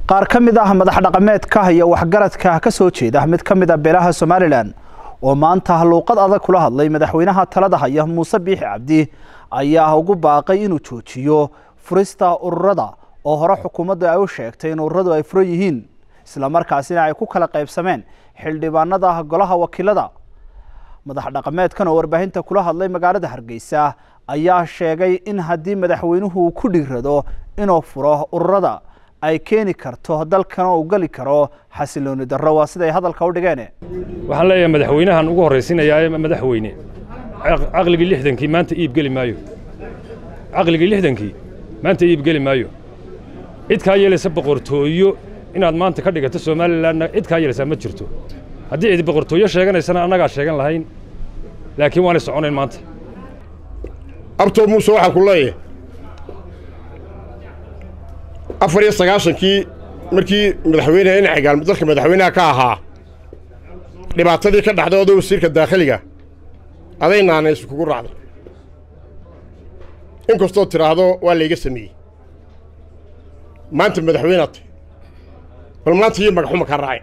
qaar ka mid ah madax dhaqameedka iyo waxgaradka ka soo jeeda mid ka mid a beelaha somalilan oo maanta luuqad adag kula hadlay madaxweynaha talada haya muuse biixi cabdi ayaa ugu baaqay inuu joojiyo furista ururada oo hore xukuumaddu ay u sheegtay in ururadu ay furan yihiin islamarkaasina ay ku kala qaybsameen xildhibaanada golaha wakiilada madax dhaqameedkan oo warbaahinta kula hadlay magaalada hargeysa ayaa sheegay in haddii madaxweynuhu uu ku dhiirado inuu furo ururada ay keeni karto dalkan uu geli karo xasilooni darro waa siday hadalka u dhigeen waxaan leeyahay madaxweynahan ugu horraysiinayaa madaxweyne caqligii lixdankii maanta iib geli maayo caqligii lixdankii maanta iib geli maayo cid kaa yeelaysa boqortooyo inaad maanta ka dhigato somalilanna cid kaa yeelaysaa ma jirto haddii cid boqortooyo sheeganaysana annagaa sheegan lahayn laakiin waanay soconayn maanta abtoo muuse waxaan ku leeyahay afar iyo sagaashankii markii madaxweyneha inacigaal dalka madaxweynaha ka ahaa dhibaatadii ka dhacday oda wasiirka daakhiliga aday naanaysu kugu raacday in kastoo tidhaahdo waa layga sameeyey maanta madaxweynead tahy bal maanta iyo magaxuma kaa raacay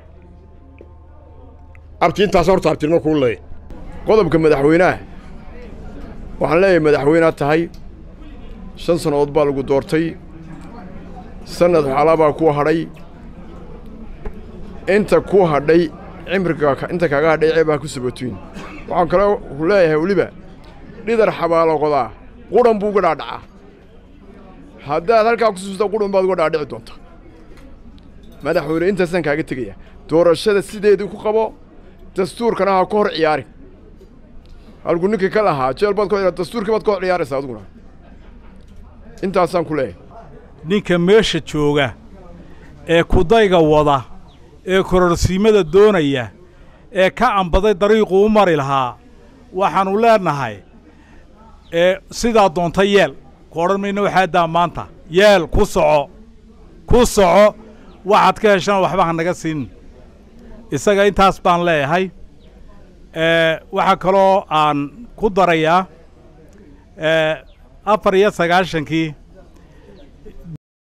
abti intaas horta abtirma kuu leeyahy qodobka madaxweynaha waxaan leeyahay madaxweynead tahay shan sannadood baa lagu doortay sannad xaalaa baa ku hadhay inta ku hadhay cimriga inta kaaga hadhay ceebaa ku sabatoyn waxaan kale ku leeyahay weliba dhidar xabaaloqodaa qudhan buu uga dhaadhacaa haddaad halkaa ku suusta qudhan baad uga dhaadhici doonta madaxweyne intaasaan kaaga tegaya doorashada sideedii ku qabo dastuurkana ha ku hor ciyaari halkuu ninkii ka lahaa jeel baad ku dastuurkii baad ka hor ciyaaraysaa adiguna intaasaan ku leeyahay ninka meesha jooga ee kudayga wada ee kororsiimada doonaya ee ka ambaday dariiquu u mari lahaa waxaannu leenahay ee sidaa doonta yeel ku odhan mayna waxaadaa maanta yeel ku soco ku soco waxaad ka heshana waxba ha naga siin isaga intaas baan leeyahay waxaa kaloo aan ku darayaa afar iyo sagaashankii